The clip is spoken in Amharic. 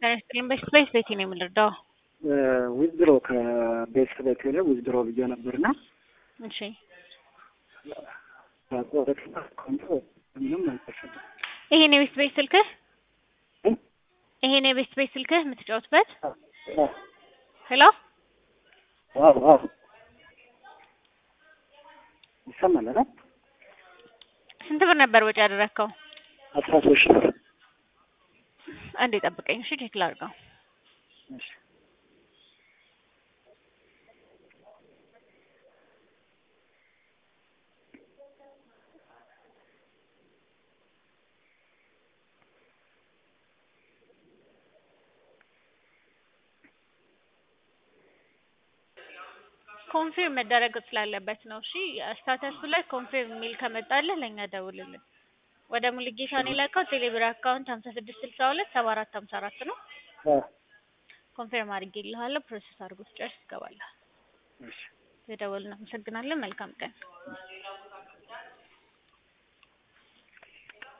ጤና በስፔስ ቤት ነው የምንረዳው። ዊዝድሮ ከቤት ቤት ላይ ዊዝድሮ ብዬ ነበርና እሺ ምንም አልተሸጠም። ይሄን የቤት ቤት ስልክህ ይሄን የቤት ቤት ስልክህ የምትጫወትበት ሄሎ አዎ አዎ ይሰማል አይደል? ስንት ብር ነበር ወጪ ያደረግከው? አስራ ሶስት ሺህ ብር አንዴ ጠብቀኝ እሺ ቼክ ላድርገው። እሺ ኮንፊርም መደረግ ስላለበት ነው። እሺ ስታተሱ ላይ ኮንፊርም የሚል ከመጣልህ ለእኛ ደውልልን። ወደ ሙሉጌታ ነው የላከው። ቴሌብር አካውንት ሀምሳ ስድስት ስልሳ ሁለት ሰባ አራት ሀምሳ አራት ነው። አ ኮንፊርም አድርጌልሃለሁ። ፕሮሰስ አድርጎ ስጨርስ ትገባለህ። እሺ የደወልን አመሰግናለን። መልካም ቀን።